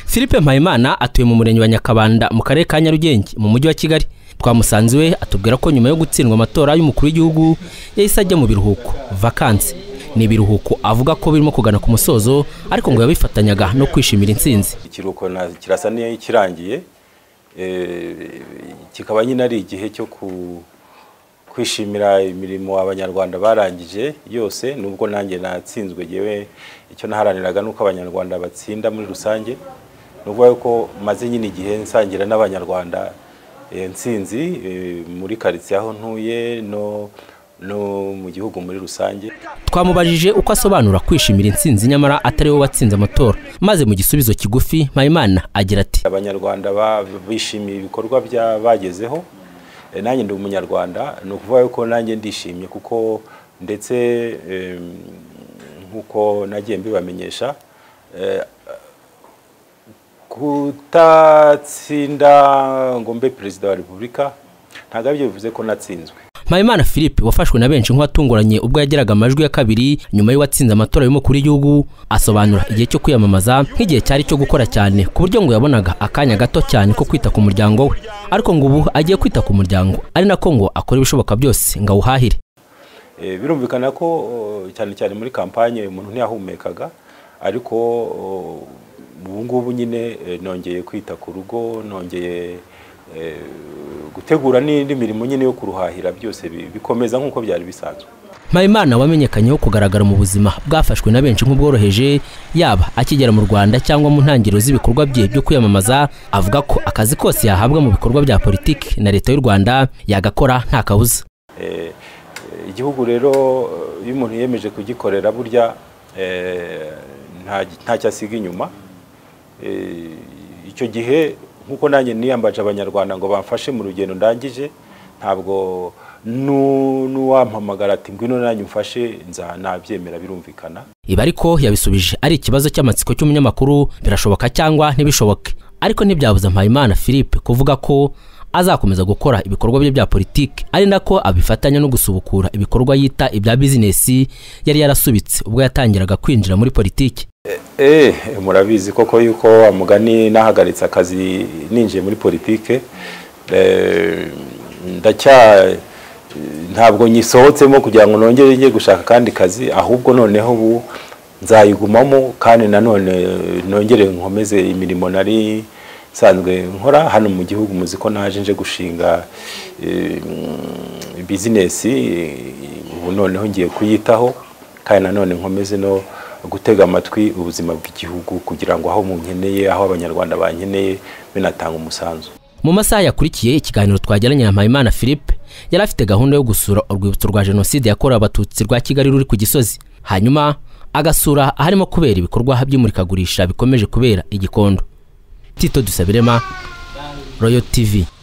Philippe Mpayimana atuye mu murenge wa Nyakabanda mu karere ka Nyarugenge mu mujyi wa Kigali twamusanze iwe atubwira ko nyuma yo gutsindwa amatora y'umukuru w'igihugu yahise ajya mu biruhuko vakansi ni ibiruhuko avuga ko birimo kugana ku musozo ariko ngo yabifatanyaga no kwishimira intsinzi ikiruhuko na- kirasa n'ikirangiye eh, kikaba nyine ari igihe cyo ku- kwishimira imirimo abanyarwanda barangije yose nubwo nanjye natsinzwe yewe icyo naharaniraga ni uko abanyarwanda batsinda muri rusange nubwo yuko maze nyine igihe nsangira n'abanyarwanda eh, ntsinzi eh, muri karitsiye aho ntuye no no mu gihugu muri rusange twamubajije uko asobanura kwishimira intsinzi nyamara atari we watsinze amatora maze mu gisubizo kigufi Mpayimana agira ati abanyarwanda ba- bishimiye ibikorwa bya bagezeho Eh, nanjye ndi umunyarwanda ni ukuvuga yuko nanjye ndishimye kuko ndetse em, nk'uko nagiye mbibamenyesha eh, kutatsinda ngo mbe perezida wa repubulika ntabwo aribyo bivuze ko natsinzwe Mpayimana Philippe wafashwe na benshi nk'uwatunguranye ubwo yageraga amajwi ya kabiri nyuma y'uwatsinze amatora y'umukuru w'igihugu asobanura igihe cyo kwiyamamaza nk'igihe cyari cyo gukora cyane ku buryo ngo yabonaga akanya gato cyane ko kwita ku muryango we ariko ngo ubu agiye kwita ku muryango ari nako ngo akora ibishoboka byose ngo awuhahire Eh, birumvikana ko eh, cyane cyane muri kampanye umuntu ntiyahumekaga ariko eh, ubu ngubu nyine eh, nongeye kwita ku rugo nongeye eh, gutegura n'indi mirimo nyine yo kuruhahira byose bi- bikomeza nk'uko byari bisanzwe Mpayimana wamenyekanyeho kugaragara mu buzima bwafashwe na benshi nk'ubworoheje yaba akigera mu Rwanda cyangwa mu ntangiriro z'ibikorwa bye byo kwiyamamaza avuga ko akazi kose yahabwa mu bikorwa bya politiki na leta y'u Rwanda yagakora nta kabuza Eh, eh, igihugu rero eh, iyo umuntu yemeje kugikorera burya eh, nta ntacyo asiga inyuma Eh, icyo gihe nk'uko nanjye niyambaje abanyarwanda ngo bamfashe mu rugendo ndangije ntabwo nu- n'uwampamagara ati ngwino nanjye umfashe nza nabyemera birumvikana Ibi ariko yabisubije ari ikibazo cy'amatsiko cy'umunyamakuru birashoboka cyangwa ntibishoboke ariko ntibyabuza Mpayimana Philippe kuvuga ko azakomeza gukora ibikorwa bye bya politiki ari nako abifatanya no gusubukura ibikorwa yita ibya bizinesi yari yarasubitse ubwo yatangiraga kwinjira muri politiki Eh, murabizi koko yuko wa mugani nahagaritse akazi ninjiye muri politike eh, ndacya ntabwo nyisohotsemo kugira ngo nongere njye gushaka akandi kazi ahubwo noneho ubu nzayigumamo kandi nanone nongere nkomeze imirimo nari nsanzwe nkora hano mu gihugu muzi ko naje nje gushinga eh, mm, bizinesi eh, ubu noneho ngiye kuyitaho kandi nanone nkomeze no gutega amatwi ubuzima bw'igihugu kugira ngo aho munkeneye aho abanyarwanda bankeneye binatanga umusanzu mu masaha yakurikiye ikiganiro twagiranye na Mpayimana Philippe yari afite gahunda yo gusura urwibutso rwa jenoside yakorewe abatutsi rwa Kigali ruri ku Gisozi hanyuma agasura aharimo kubera ibikorwa by'imurikagurisha bikomeje kubera i Gikondo Tito Dusabirema Royal TV